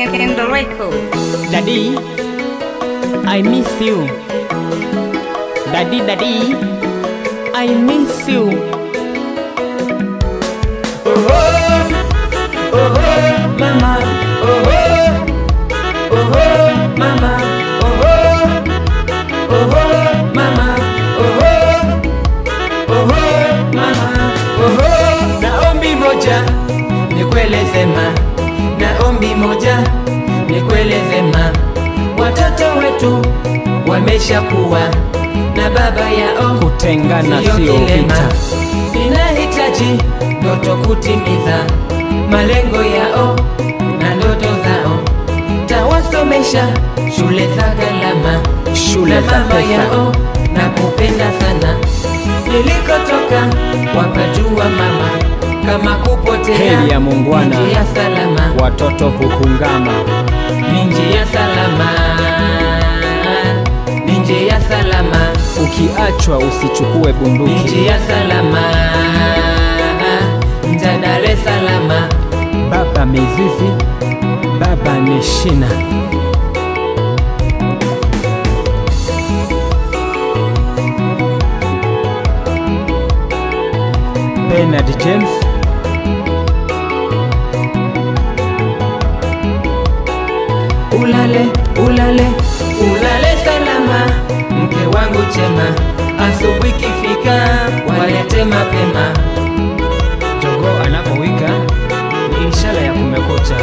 Kendo Record. Daddy, I miss you. Daddy, daddy, I miss you. Oh, oh, oh, mama, oh, oh, oh, oh, mama, oh, oh, oh, oh, mama, oh, oh, oh, oh, mama, oh, oh. Na ombi moja nikueleze ma, na ombi moja nikueleze ma, watoto wetu wameshakuwa na baba yao Kutengana Sio sio kilema. vita. Ninahitaji ndoto kutimiza malengo yao na ndoto zao, tawasomesha shule za gharama, Shule na za mama pesa. yao na kupenda sana. Nilikotoka wapajua mama, kama kupotea Heri ya muungwana. ni njia salama Watoto huhungama. ni njia salama, ni njia salama Ukiachwa usichukue ni bunduki. njia salama nja Dar es Salaam Baba mizizi, baba ni shina. Bernard James, ulale ulale ulale salama mke wangu chema asubuhi kifika walete mapema jogoo anapowika ni ishara ya kumekucha.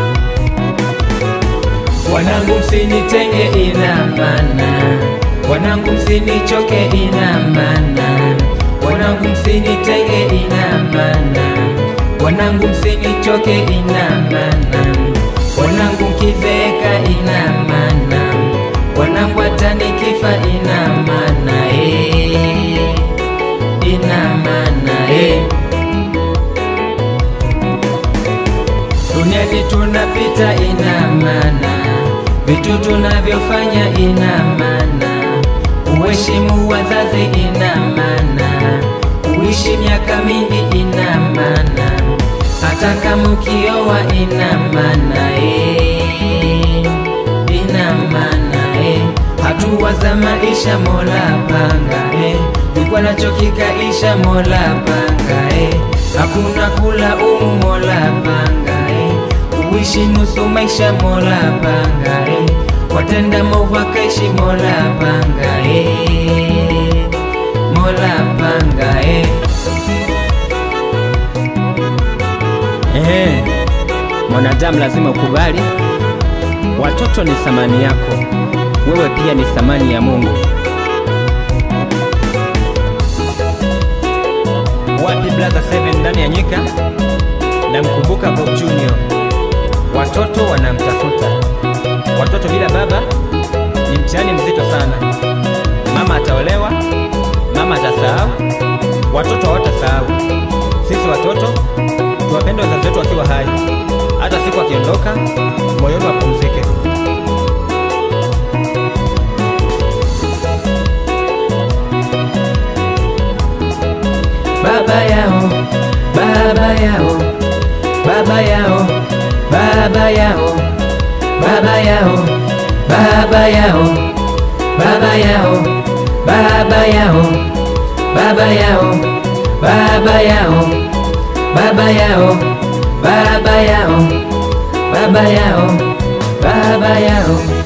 wanangu msinitenge ina maana wanangu msinichoke ina maana wanangu msinitenge ina maana wanangu msinichoke ina maana wanangu mkizeeka ina maana wanangu hata nikifa ina maana eh, ina maana eh. duniani tunapita ina maana, vitu tunavyofanya ina maana, uheshimu wazazi ina maana, uishi miaka mingi ina maana, hata kama ukioa ina maana eh, ina maana eh, hatua za maisha Mola panga eh, ikwa nacho kikaisha Mola panga eh, hakuna kula umu Mola panga eh, uishi nusu maisha Mola panga eh, watenda maovu akaishi Mola panga eh, Mola panga eh. Ehe, mwanadamu lazima ukubali, watoto ni thamani yako, wewe pia ni thamani ya Mungu. Wapi brother Seven ndani ya nyika? Namkumbuka Bob Junior. Watoto wanamtafuta, watoto bila baba ni mtihani mzito sana. Mama ataolewa, mama atasahau, watoto hawatasahau. Sisi watoto tuwapende wazazi wetu wakiwa hai, hata siku akiondoka, moyoni wapumzike. baba yao, baba yao, baba yao, baba yao, baba yao, baba yao, baba yao, baba yao, baba yao, baba yao, baba yao, baba yao, baba yao, baba yao.